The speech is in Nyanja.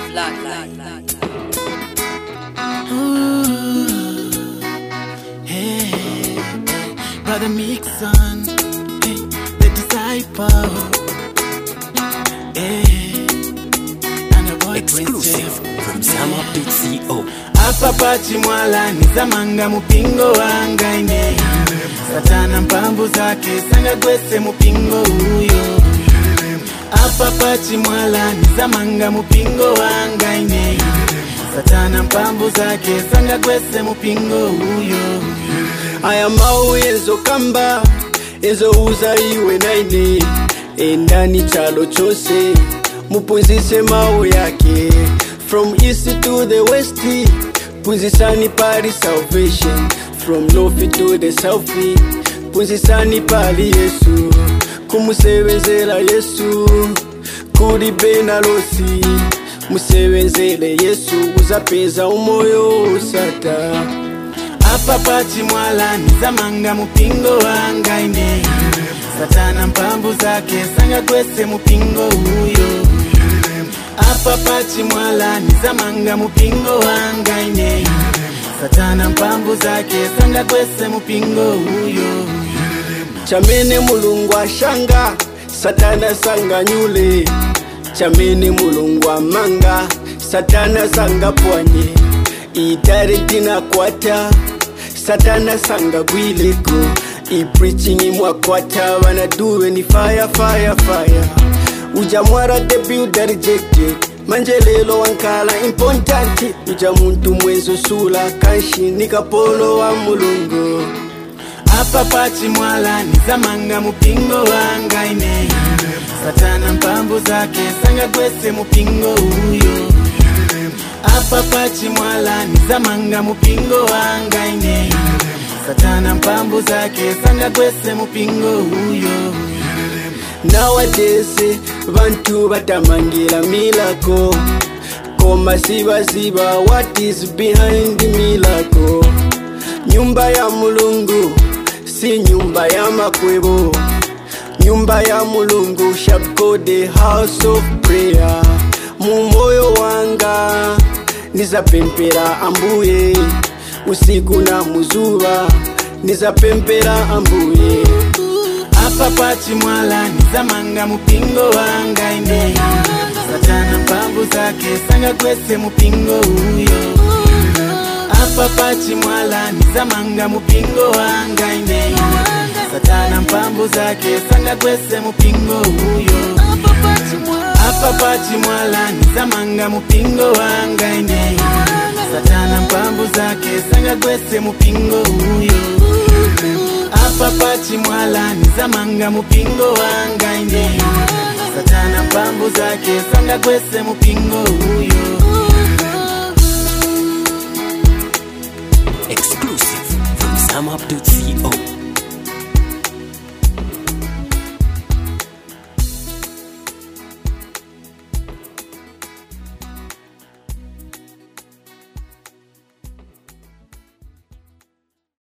Bloodline. Hey, brother Mixon, hey, the disciple. Hey, and a boy Exclusive from SamUp.co. Hapa pachi mwala nizamanga mupingo wanga ine satana mpamvu zake sanga gwese mupingo uyo hapa pachi mwala nizamanga mupingo wanga ine satana mpamvu zake sanga gwese mupingo uyo aya mawu ezokamba ezouza iwe naine endani chalo chose mupunzise mawu yake from east to the west punzisani pali salvation from north to the south punzisani pali yesu kumusebenzela yesu kuli benalosi musebenzele yesu uzapeza umoyo usata hapa pachi mwala nizamanga mupingo wanga ine satana mpamvu zake sanga gwese mupingo uyo hapa pachi mwala nizamanga mupingo wanga ine satana mpamvu zake sanga gwese mupingo uyo chamene mulungu ashanga satana sanganyule chamene mulungu amanga satana sangapwanye itare tinakwata satana sangagwileko ipreaching imwakwata vanaduve ni fire fire fire uja mwara the builder rejected manje lelo wankala important uja muntu mwenzo sula kanshi nikapolo wa mulungu hapa pachi mwala nizamanga mupingo wanga ine satana mpamvu zake sanga gwese mupingo uyo hapa pachi mwala nizamanga mupingo wanga ine satana mpamvu zake sanga gwese mupingo uyo nowadays vantu vatamangira milako koma sivaziva what is behind milako nyumba ya mulungu si nyumba ya makwevo nyumba ya mulungu shall go the house of prayer mumoyo wanga nizapempera ambuye usiku na muzuva nizapempera ambuye hapa pachi mwala nizamanga mupingo wanga ine satana mpamvu zake sanga gwese mupingo uyo hapa pachi mwala nizamanga mupingo wanga ine satana mpamvu zake sanga gwese mupingo uyo hapa pachi mwala nizamanga mupingo wanga ine satana mpamvu zake sanga gwese mupingo uyo hapa pachi mwala nizamanga mupingo wanga ine satana mpamvu zake sanga gwese mupingo uyo